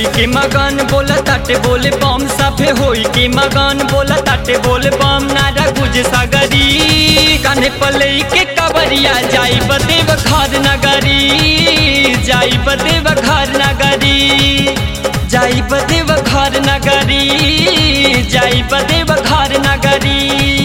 होई के मगन बोला ताटे बोले बम सभे होई के मगन बोला ताटे बोले बम नारा गुज सागरी कान्हे पले के कबरिया जाई बदेव घर नगरी जाई बदेव घर नगरी जाई बदेव घर नगरी जाई बदेव घर नगरी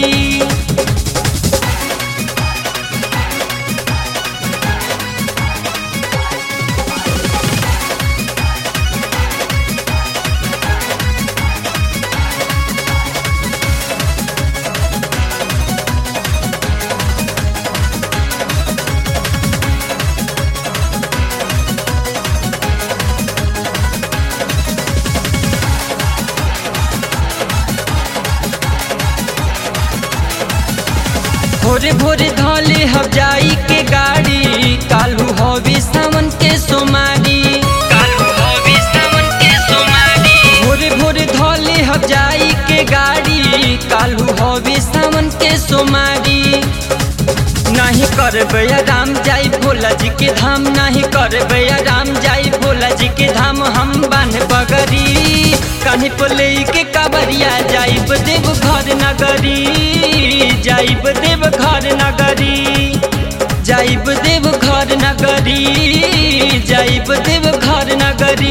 भोरे भोरे धले हम जाई के गाड़ी कालू हवी सावन के सोमारी कालू हवी सावन के सोमारी भोरे भोरे धले हम जाई के गाड़ी कालू हवी सावन के सोमारी नहीं करबे राम जाई भोला जी के धाम नहीं करबे राम जाई भोला जी के धाम हम बान बगरी कहीं पले के काबरिया जाइब देव घर नगरी जाइब देव घर नगरी जाइब देव घर नगरी जाइब देव घर नगरी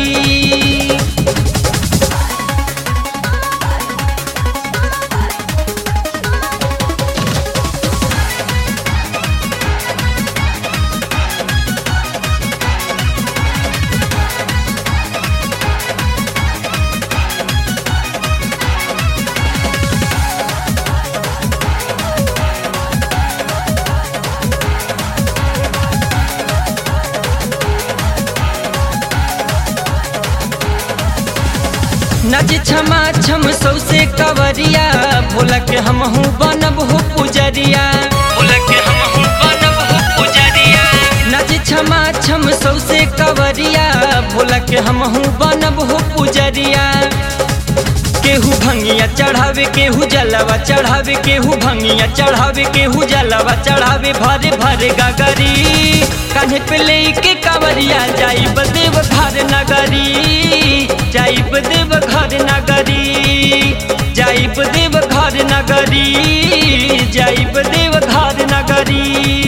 नज क्षमा छम सौसे कवरिया भोला के हम हूँ बनब हो पुजरिया भोला के हम हूँ बनब हो पुजरिया नज क्षमा छम सौसे कवरिया भोला के हम हूँ बनब हो पुजरिया केहू भंगिया चढ़ावे केहू जलवा चढ़ावे केहू भंगिया चढ़ावे केहू जलवा चढ़ावे भरे भरे गगरी कान्हे पे लेके कावरिया जाई बदेव घर नगरी जाई बदेव घर नगरी जाई बदेव घर नगरी जाई बदेव घर नगरी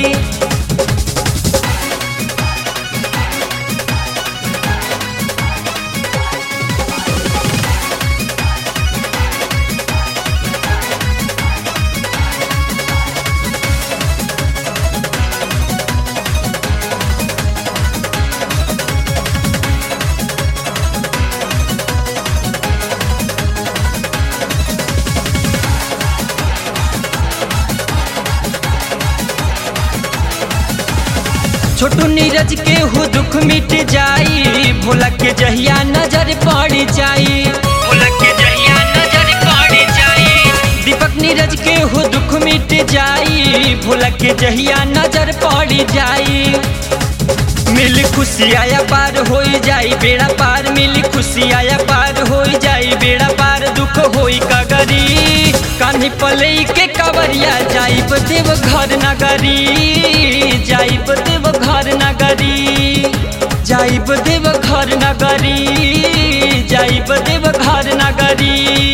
छोटू नीरज के हो दुख मिट जाई भोला के जहिया नजर पड़ जाई भोला के जहिया नजर पड़ जाई दीपक नीरज के हो दुख मिट जाई भोला के जहिया नजर पड़ जाई मिल खुशी आया पार हो जाई बेड़ा पार मिल खुशी आया पार हो जाई बेड़ा पार दुख होई कगरी कान्ही पले के कवरिया जाई देव घर नगरी जाई देव घर नगरी जाई देव घर नगरी जाई देव घर नगरी